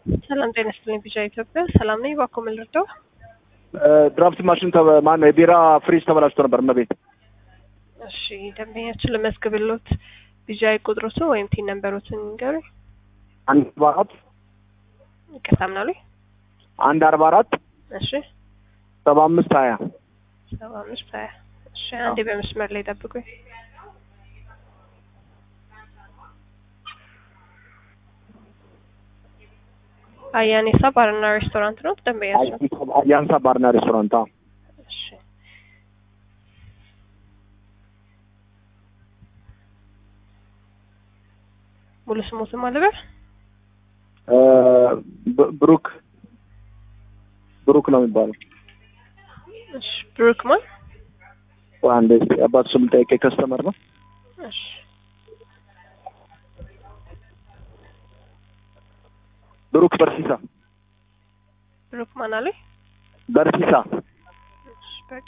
ሰላም ጤና ይስጥልኝ። ቢጫ ኢትዮጵያ ሰላም ነኝ። እባክዎ ምን ልርዳው? ድራፍት ማሽን ማነው የቢራ ፍሪጅ ተበላሽቶ ነበር እመቤት። እሺ ደንበኛችን ለመዝግብሎት ቢጃ ቁጥሮትን ወይም ቲን ነንበሮትን ንገሩኝ። አንድ አርባ አራት ይቅርታ ምናሉኝ? አንድ አርባ አራት እሺ ሰባ አምስት ሀያ ሰባ አምስት ሀያ እሺ አንዴ በመስመር ላይ ጠብቁኝ። አያኔሳ ባርና ሬስቶራንት ነው ደንበኛችን? አያንሳ ባርና ሬስቶራንት። አዎ እሺ ሙሉ ስሞትን ማለበር ብሩክ ብሩክ ነው የሚባለው። እሺ ብሩክ ማን? አንድ አባት ስም ጠይቄ ከስተመር ነው። እሺ ብሩክ በርሲሳ ብሩክ ማን አለኝ? በርሲሳ እሺ በርድ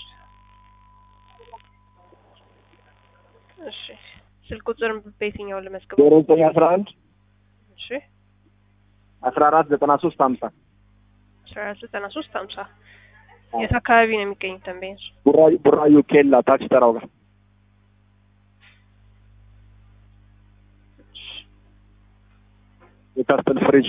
እሺ ስልክ ቁጥርን በየትኛው ልመዝግበው? ዜሮ ዘጠኝ አስራ አንድ እሺ አስራ አራት ዘጠና ሶስት ሀምሳ አስራ አራት ዘጠና ሶስት ሀምሳ የት አካባቢ ነው የሚገኙት ደንበኞች? ቡራዩ ቡራዩ ኬላ ታክሲ ተራው ጋር የካስተል ፍሪጅ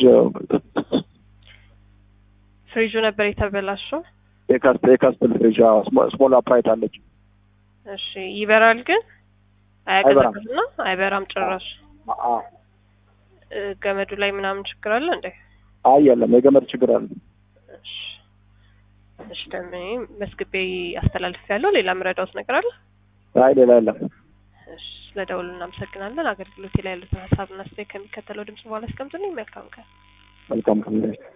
ፍሪጁ ነበር የተበላሸው። የካስተል የካስተል ፍሪጅ ስሞል አፕራይት አለች። እሺ ይበራል ግን አያቀዘቅዝና አይበራም ጭራሽ። አዎ እ ገመዱ ላይ ምናምን ችግር አለ እንዴ? አይ የለም የገመድ ችግር አለ። እሺ እሺ ደንበኛ መስግቤ አስተላልፍ ያለው ሌላ ምረዳውት ነገር አለ? አይ ሌላ የለም። እሺ ስለ ደውሉ እናመሰግናለን። አገልግሎቴ ላይ ያሉትን ሀሳብና አስተያየት ከሚከተለው ድምጽ በኋላ አስቀምጡልኝ። መልካም ቀን። መልካም ቀን